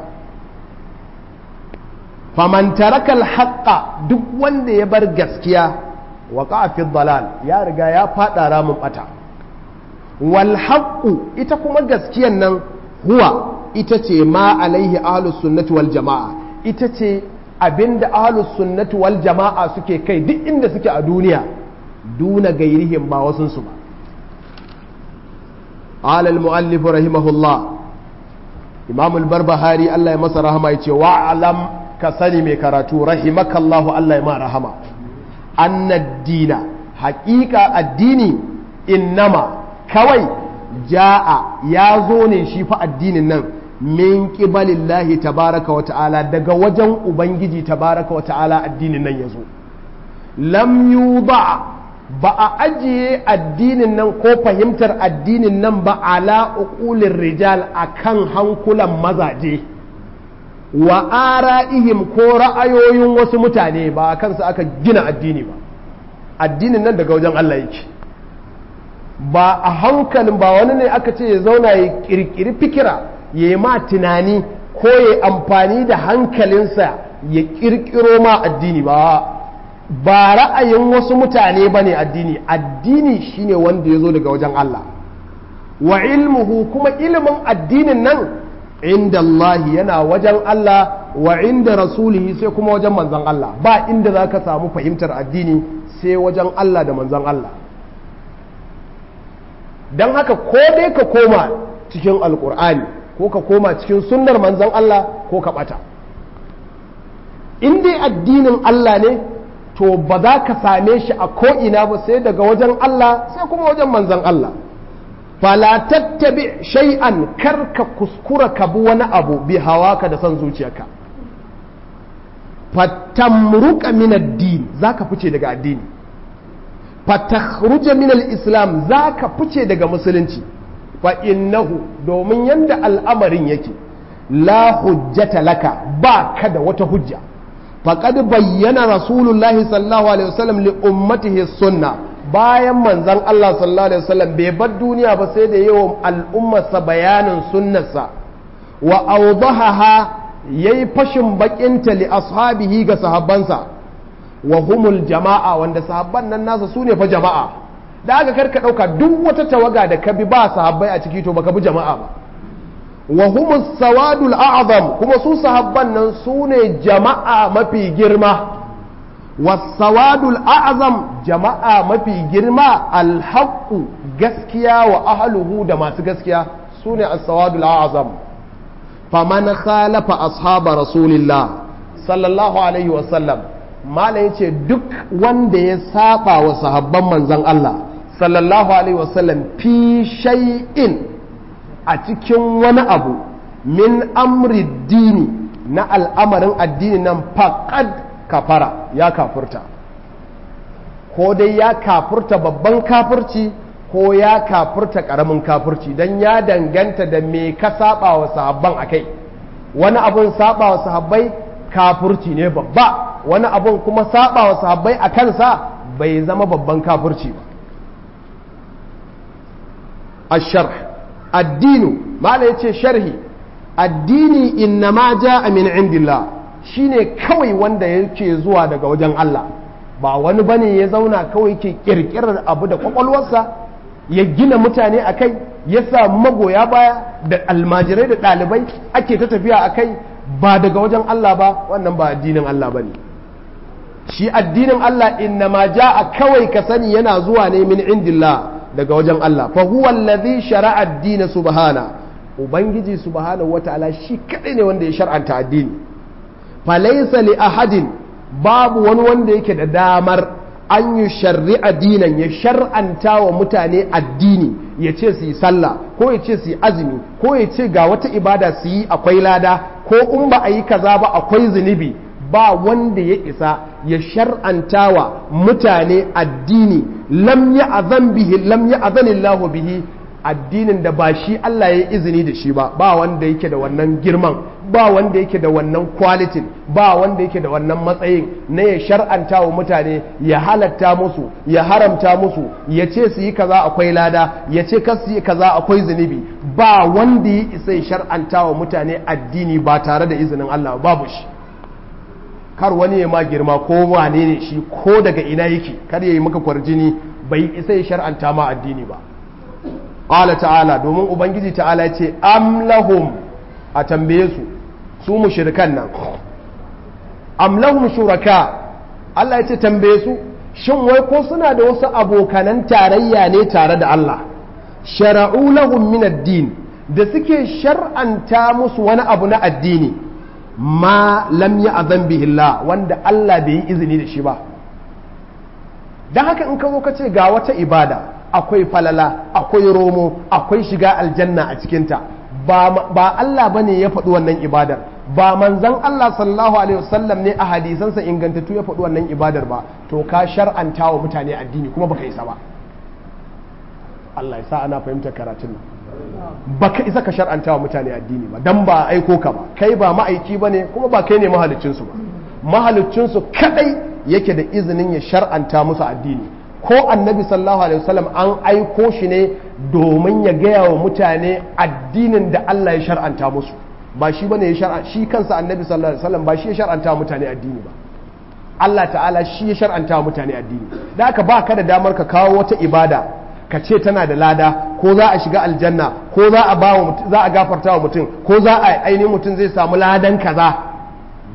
faman taraka alhaqqa duk wanda ya bar gaskiya wa fi dalal ya riga ya fada ramin bata wal haqqu ita kuma gaskiyan nan huwa ita ce ma alaihi ahlus sunnati wal jamaa ita ce abinda ahlus sunnati wal jamaa suke kai duk inda suke a duniya duna gairihim ba wasun su ba قال المؤلف رحمه الله إمام البربهاري الله يمسى رحمه يتي وعلم ka sani mai karatu rahimakallahu Allah ya ma rahama annad dina haƙiƙa addini innama kawai ja'a ya zo ne shi fa addinin nan min qibalillahi tabaraka wa ta'ala daga wajen ubangiji tabaraka wa ta'ala addinin nan ya zo lam yuba ba a ajiye addinin nan ko fahimtar addinin nan ba ala uqulir rijal akan hankulan mazaje wa ara'ihim ko ra'ayoyin wasu mutane ba kansu aka gina addini ba addinin nan daga wajen Allah yake ba a hankalin ba wani ne aka ce ya zauna ya kirkiri fikira ya yi ma tunani ko ya amfani da hankalinsa ya kirkiro ma addini ba ba ra'ayin wasu mutane ba ne addini addini shine wanda ya zo daga wajen Allah wa ilmuhu kuma ilimin addinin nan inda Allah yana wajen Allah wa inda rasulihi sai kuma wajen manzon Allah ba inda za ka samu fahimtar addini sai wajen Allah da manzon Allah don haka ko dai ka koma cikin alkur'ani ko ka koma cikin sunnar manzon Allah ko ka bata in dai addinin Allah ne to ba za ka same shi a ko'ina ba sai daga wajen Allah sai kuma wajen manzon Allah fala tattabi shay'an kar ka kuskura ka bi wani abu bi hawaka da son zuciyarka fatamruka min ad-din zaka fice daga addini fatakhruja min al-islam zaka fice daga musulunci fa innahu domin yanda al'amarin yake la hujjata laka ba ka da wata hujja faqad bayyana rasulullahi sallallahu alaihi wasallam li ummatihi sunnah bayan manzan Allah sallallahu alaihi wasallam bai bar duniya ba sai da yawan al'ummarsa bayanin sunnarsa wa awdahaha yayi fashin bakinta li ashabihi ga sahabbansa wa humul jama'a wanda sahabban nan nasa sune fa jama'a da aka karka dauka duk wata tawaga da ka bi ba sahabbai a ciki to baka bi jama'a ba wa humus sawadul a'zam kuma su sahabban nan sune jama'a mafi girma wasawadul a'zam jama'a mafi girma alhaqqu gaskiya wa ahluhu da masu gaskiya sune as-sawadul a'zam faman khalafa ashaba rasulillah sallallahu alaihi wa sallam mala yace duk wanda ya saba wa sahabban manzon Allah sallallahu alaihi wa sallam fi shay'in a cikin wani abu min amri dini na al'amarin addini nan faqad kafara ya kafurta ko dai ya kafurta babban kafurci ko ya kafurta karamin kafurci don ya danganta da me ka saba wa sahabban akai wani abun saba wa sahabbai kafurci ne babba wani abun kuma saba wa sahabbai a kansa bai zama babban kafurci ba ashar addinu mala yace sharhi addini innama ja'a min indillah shine kawai wanda yake zuwa daga wajen Allah ba wani bane ya zauna kawai ke kirkirar abu da kwakwalwarsa ya gina mutane a kai ya samu magoya baya da almajirai da ɗalibai ake ta tafiya a kai ba daga wajen Allah ba wannan ba addinin Allah ba ne shi addinin Allah inna ma a kawai ka sani yana zuwa ne min indillah daga wajen Allah fa huwa allazi shara'a ad-din subhana ubangiji subhanahu wataala shi kadai ne wanda ya shar'anta addini falaisa li ahadin babu wani wanda yake da damar an yi shari'a dinan ya shar'anta wa mutane addini ya ce su yi sallah ko ya ce su yi azumi ko ya ce ga wata ibada su yi akwai lada ko in ba a yi kaza ba akwai zunubi ba wanda ya isa ya shar'anta wa mutane addini lam ya azan bihi lam ya azanillahu bihi addinin da ba shi Allah ya izini da shi ba ba wanda yake da wannan girman ba wanda yake da wannan kwalitin ba wanda yake da wannan matsayin na ya shar'anta wa mutane ya halatta musu ya haramta musu ya ce su yi kaza akwai lada ya ce kas su yi kaza akwai zunubi ba wanda ya isa ya shar'anta wa mutane addini ba tare da izinin Allah babu shi kar wani ya ma girma ko wane ne shi ko daga ina yake kar ya yi maka kwarjini bai isa ya shar'anta ma addini ba ƙala ta'ala domin ubangiji ta'ala ce amlahum a tambaye su su mushrikan nan amlahum shuraka Allah ya ce tambaye su shin wai ko suna da wasu abokanan tarayya ne tare da Allah shara'u lahum min ad-din da suke shar'anta musu wani abu na addini ma lam ya'zan bihi Allah wanda Allah bai yi izini da shi ba dan haka in ka zo ka ce ga wata ibada akwai falala akwai romo akwai shiga aljanna a cikinta ba Allah bane ya faɗi wannan ibadar ba manzan Allah sallallahu alaihi wasallam ne a hadisansa ingantattu ya faɗi wannan ibadar ba to ka shar'anta wa mutane addini kuma baka isa ba Allah ya sa ana fahimtar karatun nan baka isa ka shar'anta wa mutane addini ba dan ba aiko ka ba kai ba ma'aiki bane kuma ba kai ne mahaliccinsu ba mahaliccinsu kadai yake da izinin ya shar'anta musu addini ko annabi sallallahu alaihi wasallam an aiko shi ne domin ya gaya wa mutane addinin da Allah ya shar'anta musu ba shi bane ya shar'a shi kansa annabi sallallahu alaihi wasallam ba shi ya shar'anta wa mutane addini ba Allah ta'ala shi ya shar'anta wa mutane addini da haka ba ka da damar ka kawo wata ibada ka ce tana da lada ko za a shiga aljanna ko za a ba za a gafarta wa mutum ko za a ainihin mutum zai samu ladan kaza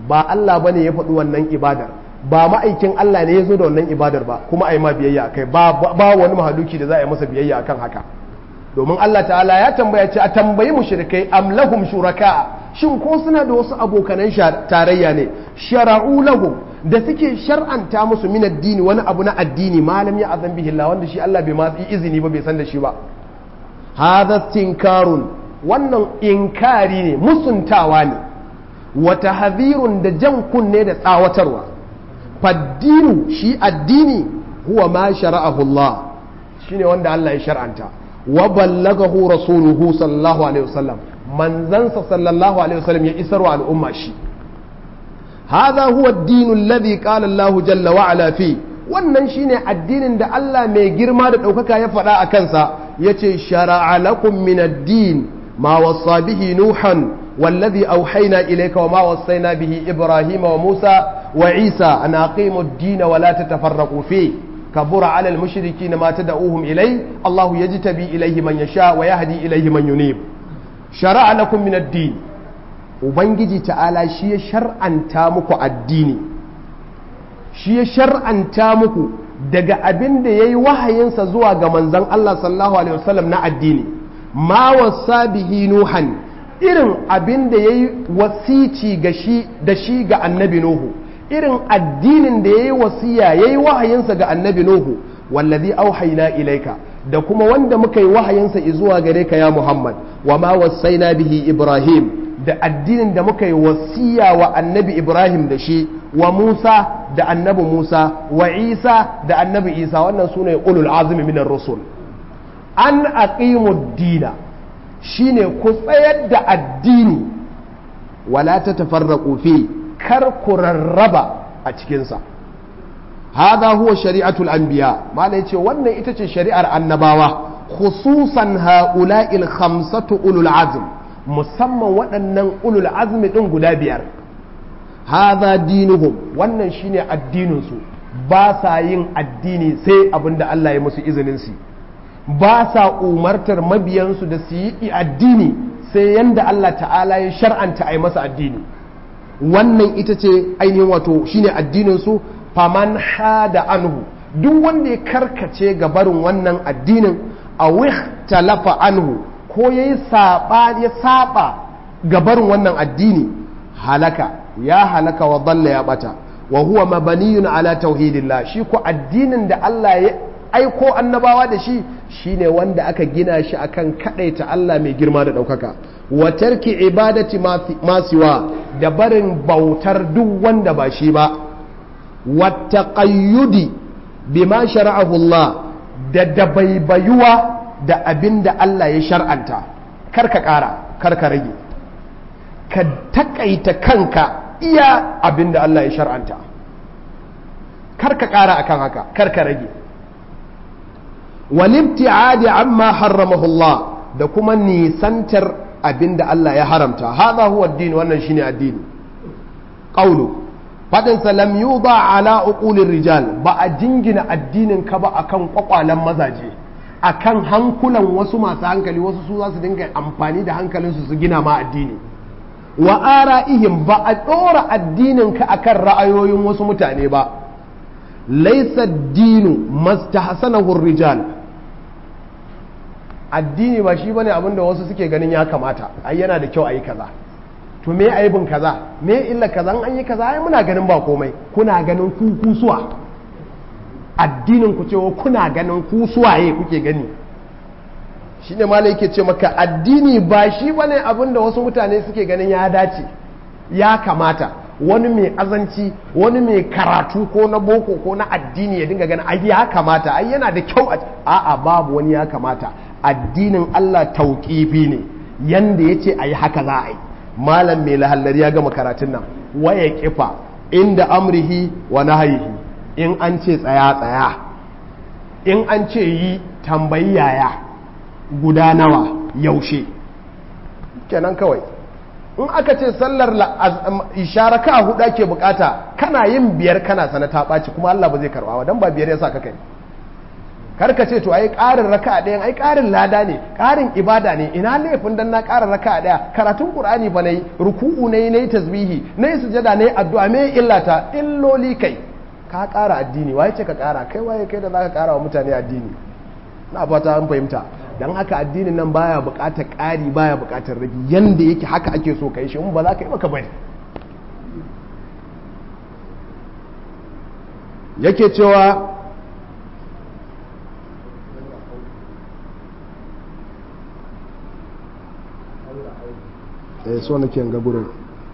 ba Allah bane ya faɗi wannan ibadar ba ma'aikin Allah ne ya zo da wannan ibadar ba kuma a yi ma biyayya akai ba ba wani mahaluki da za a yi masa biyayya akan haka domin Allah ta'ala ya tambaya ce a tambayi mushrikai am lahum shuraka shin ko suna da wasu abokanan tarayya ne shara'u lahum da suke shar'anta musu min addini wani abu na addini malam ya azan bihi Allah wanda shi Allah bai ma izini ba bai san da shi ba hadha tinkarun wannan inkari ne musuntawa ne wa tahdhirun da jan kunne da tsawatarwa faddinu shi addini huwa ma shara'ahu Allah shine wanda Allah ya shar'anta wa ballagahu rasuluhu sallallahu alaihi wasallam manzansa sallallahu alaihi wasallam ya isarwa al'umma shi hadha huwa ad-din alladhi qala Allah jalla wa ala fi wannan shine addinin da Allah mai girma da ɗaukaka ya faɗa a kansa yace shar'a lakum min ad-din ma wasa bihi nuhan والذي أوحينا إليك وما وصينا به إبراهيم وموسى وعيسى أن أقيموا الدين ولا تتفرقوا فيه كبر على المشركين ما تدعوهم إليه الله يجتبي إليه من يشاء ويهدي إليه من ينيب شرع لكم من الدين وبنجي تعالى شيء شرعا تامك الدين شيء شرعا تامك daga abin da ya yi wahayinsa zuwa ga manzan Allah sallallahu Alaihi wasallam na addini ma wasa bihi nuhan irin abin da ya yi wasici da shi ga annabi Nuhu irin addinin da ya yi wasiya ya yi wahayinsa ga annabi Nuhu wallazi auhaina ilaika da kuma wanda muka yi wahayinsa zuwa gare ka ya Muhammad wa ma wasaina bihi Ibrahim da addinin da muka yi wasiya wa annabi Ibrahim da shi wa Musa da annabi Musa wa Isa da annabi Isa wannan sune ulul azmi minar rusul an aqimud dina shine ku tsayar da addini wala ta tafarraqu fi kar ku rarraba a cikinsa hadha huwa shari'atul anbiya mala yace wannan ita ce shari'ar annabawa khususan haula'il khamsatu ulul azm musamman waɗannan ulul azmi din guda biyar hadha dinuhum wannan shine addinin su ba sa yin addini sai abinda Allah ya musu izinin su ba sa umartar mabiyansu da su yi addini sai yanda Allah ta'ala ya shar'anta a yi masa addini wannan ita ce ainihin wato shine addinin su faman hada anhu duk wanda ya karkace ga barin wannan addinin a talafa anhu ko ya yi ya saba ga barin wannan addini halaka ya halaka wa dalla ya bata wa huwa mabaniyun ala tauhidillah shi ko addinin da Allah ya aiko annabawa da shi shine wanda aka gina shi akan kadaita Allah mai girma da daukaka wa tarki ibadati masiwa da barin bautar duk wanda ba shi ba wa taqayyudi bima shara'ahu Allah da dabaibayuwa da abinda Allah ya shar'anta karka kara karka rage ka takaita kanka iya abinda Allah ya shar'anta karka kara akan haka karka rage walibti'adi amma harramahu Allah da kuma nisantar abinda Allah ya haramta hadha huwa ad-din wannan shine addini qawlu fadin sa lam yuda ala uqulir rijal ba a jingina addinin ka ba akan kwakwalan mazaje akan hankulan wasu masu hankali wasu su za su dinga amfani da hankalinsu su gina ma addini wa ara'ihim ba a dora addinin ka akan ra'ayoyin wasu mutane ba laysa ad-dinu mastahsanahu ar-rijal addini ba shi bane abinda wasu suke ganin ya kamata ai yana da kyau ayi kaza to me aibin kaza me illa kaza an yi kaza ai muna ganin ba komai kuna ganin ku kusuwa addinin ku cewa kuna ganin ku suwaye kuke gani shine malai yake ce maka addini ba shi bane abinda wasu mutane suke ganin ya dace ya kamata wani mai azanci wani mai karatu ko na boko ko na addini ya dinga ganin ai ya kamata ai yana da kyau a'a babu wani ya kamata addinin Allah tauƙifi ne yanda ya ce a yi haka za a yi malam mai lahallar ya gama karatun nan waya kifa inda amrihi wa nahayihi in an ce tsaya tsaya in an ce yi tambayi yaya guda nawa yaushe kenan kawai in aka ce sallar isharaka a hudu ake bukata kana yin biyar kana sana ta ɓaci kuma Allah ba zai karɓa ba don ba biyar ya sa ka kai kar ka ce to ai ƙarin raka ɗaya ai ƙarin lada ne ƙarin ibada ne ina laifin dan na ƙara raka ɗaya karatun qur'ani ba nayi ruku'u nayi nayi tasbihi nayi sujada nayi addu'a me illata illoli kai ka ƙara addini waye ce ka ƙara kai waye kai da zaka ƙara wa mutane addini na fata an fahimta dan haka addinin nan baya buƙatar ƙari baya buƙatar rage yanda yake haka ake so kai shi in ba za ka yi maka bari yake cewa eh so nake ga gurin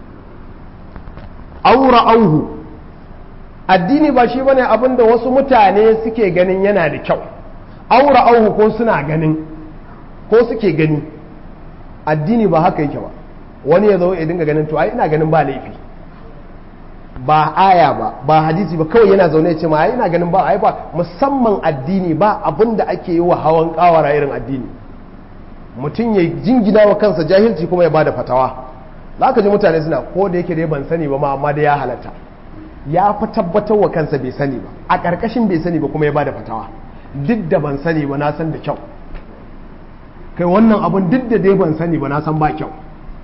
aura auhu addini ba shi bane abinda wasu mutane suke ganin yana da kyau aura auhu ko suna ganin ko suke gani addini ba haka yake ba wani ya zo ya dinga ganin to ai ina ganin ba laifi ba aya ba ba hadisi ba kawai yana zaune ya ce ma ai ina ganin ba ai ba musamman addini ba abinda ake yi wa hawan kawara irin addini mutum ya jingina wa kansa jahilci kuma ya bada fatawa za ka ji mutane suna ko da yake dai ban sani ba ma amma da ya halatta ya fi tabbatar wa kansa bai sani ba a ƙarƙashin bai sani ba kuma ya bada fatawa duk da ban sani ba na san da kyau kai wannan abun duk da dai ban sani ba na san ba kyau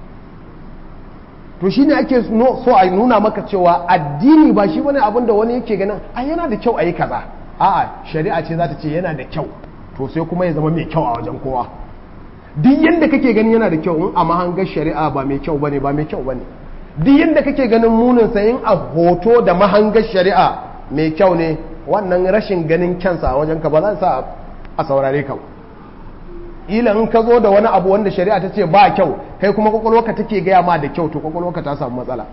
to shi ne ake so a nuna maka cewa addini ba shi wani abin da wani yake ganin a yana da kyau a yi kaza a'a shari'a ce za ta ce yana da kyau to sai kuma ya zama mai kyau a wajen kowa duk yadda kake ganin yana da kyau in a mahangar shari'a ba mai kyau bane ba mai kyau bane duk yadda kake ganin munin sa in a hoto da mahangar shari'a mai kyau ne wannan rashin ganin kyansa a wajen ka ba za sa a saurare ka ila in ka zo da wani abu wanda shari'a ta ce ba kyau kai kuma kwakwalwarka take gaya ma da kyau to kwakwalwarka ta samu matsala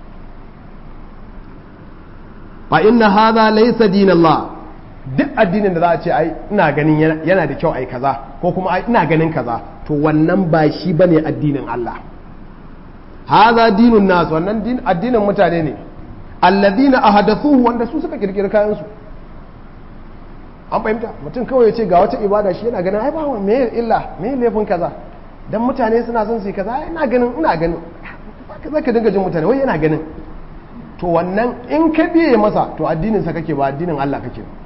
fa inna hadha laysa dinallah duk addinin da za a ce ai ina ganin yana da kyau ai kaza ko kuma ai ina ganin kaza to wannan ba shi bane addinin Allah hadha dinun nas wannan din addinin mutane ne alladhina ahadathuhu wanda su suka kirkiri kayan su an fahimta mutum kawai ya ce ga wata ibada shi yana ganin ai ba wa me illa me laifin kaza dan mutane suna son su yi kaza ina ganin ina ganin za ka dinga jin mutane wai yana ganin to wannan in ka biye masa to addinin sa kake ba addinin Allah kake ba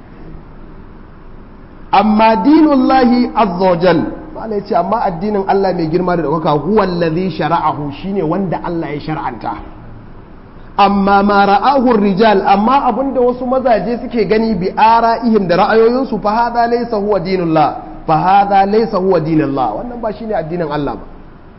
amma dinullahi azza wajal bala yace amma addinin Allah mai girma da daukaka huwa allazi shara'ahu shine wanda Allah ya shar'anta amma ma ra'ahu rijal amma abinda wasu mazaje suke gani bi ara'ihim da ra'ayoyinsu fa hadha laysa huwa dinullah fa hadha laysa huwa dinullah wannan ba shine addinin Allah ba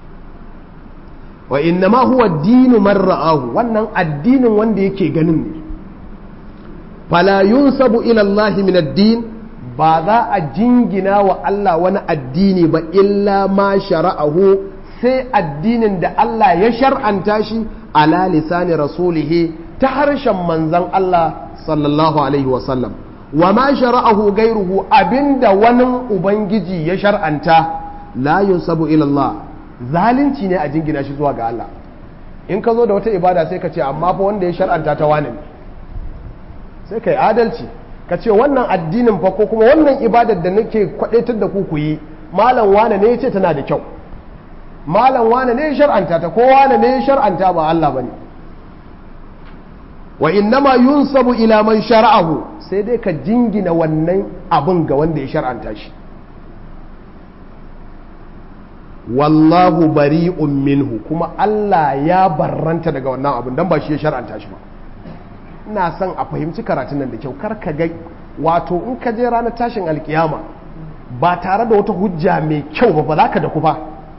wa innama huwa dinu man ra'ahu wannan addinin wanda yake ganin ne fala yunsabu ila Allah min ad-din ba za a jingina wa Allah wani addini ba illa ma shara'ahu sai addinin da Allah ya shar'anta shi ala lisani rasulihi ta harshen manzan Allah sallallahu alaihi wasallam wa ma shara'ahu gairuhu abinda wani ubangiji ya shar'anta la yunsabu ila Allah zalunci ne a jingina shi zuwa ga Allah in ka zo da wata ibada sai ka ce amma fa wanda ya shar'anta ta wani sai kai adalci ka ce wannan addinin fa ko kuma wannan ibadar da nake kwadaitar da ku ku yi malam wane ne ya ce tana da kyau malam wane ne ya shar'anta ta ko wane ne ya shar'anta ba Allah bane wa innama yunsabu ila man shar'ahu sai dai ka jingina wannan abun ga wanda ya shar'anta shi wallahu bari'un minhu kuma Allah ya barranta daga wannan abun dan ba shi ya shar'anta shi ba ina son a fahimci karatun nan da kyau kar ka ga wato in ka je ranar tashin alkiyama ba tare da wata hujja mai kyau ba ba za ka da ku ba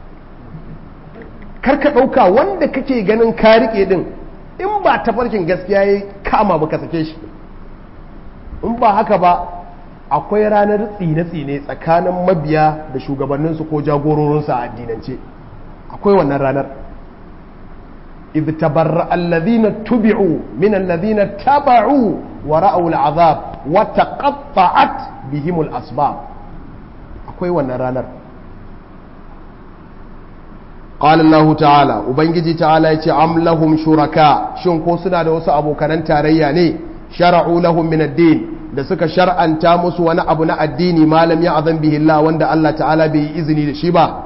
kar ka ɗauka wanda kake ganin ka riƙe din in ba tafarkin gaskiya ya kama ba ka sake shi in ba haka ba akwai ranar tsine-tsine tsakanin mabiya da shugabanninsu ko jagororinsu a addinance akwai wannan ranar إذ تبرأ الذين تبعوا من الذين تبعوا ورأوا العذاب وتقطعت بهم الأسباب أكوي ونرانا قال الله تعالى وبنجي تعالى يتي أم لهم شركاء شن كوسنا دوس أبو كنان تارياني شرعوا لهم من الدين da suka shar'anta musu wani abu na addini malam ya azan bihi Allah wanda Allah ta'ala bai izini da shi ba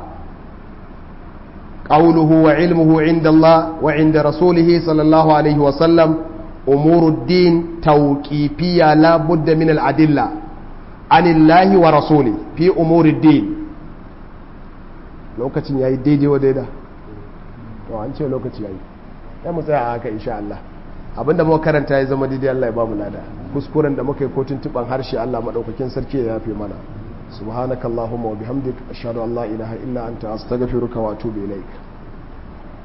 قوله وعلمه عند الله وعند رسوله صلى الله عليه وسلم أمور الدين توقيفية لا بد من الأدلة anillahi wa rasuli fi umuri din lokacin yayi daidai wa daida to an ce lokaci yayi sai mu tsaya a haka insha Allah abinda muka karanta ya zama daidai Allah ya ba mu lada kuskuren da muka yi ko tuntuban harshe Allah madaukakin sarki ya yafe mana subhanakallahumma wa bihamdik ashhadu an la ilaha illa anta astaghfiruka wa atubu ilaik